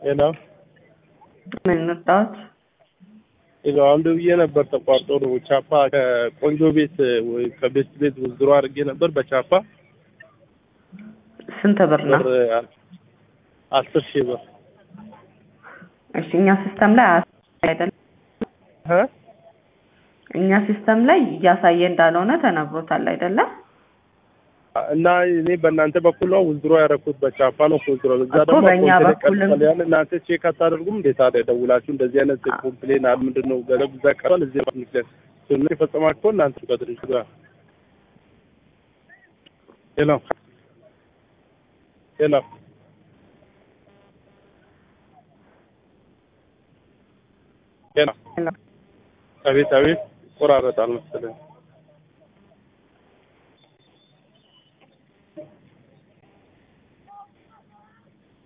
ሄሎ ምን እንርዳዎት? ሄሎ አሁን ደውዬ ነበር ተቋርጦ ነው። ቻፓ ከቆንጆ ቤት ወይ ከቤት ቤት ውዝድሮ አድርጌ ነበር በቻፓ ስንት ብር ነው? ብር አስር ሺህ ብር እሺ እኛ ሲስተም ላይ አያሳይ አይደለም እ እኛ ሲስተም ላይ እያሳየ እንዳልሆነ ተነግሮታል አይደለም? እና እኔ በእናንተ በኩል ነው ውዝድሮ ያደረኩት በቻፓ ነው ውዝድሮ እዛ እኮ ደግሞ በእኛ ኮምፕሌን በኩልም- ቀጥቷል። ያን እናንተ ቼክ አታደርጉም እንዴት ታዲያ ደውላችሁ እንደዚህ አይነት ኮምፕሌን አለ ምንድን ነው ገለብ እዛ ቀርቷል እዚህ ምክንያት ስነ የፈጸማችሁ እናንተ ከድርጅቱ ጋር ሄሎ ሄሎ ሄሎ ሄሎ። አቤት አቤት ይቆራረጣል መሰለኝ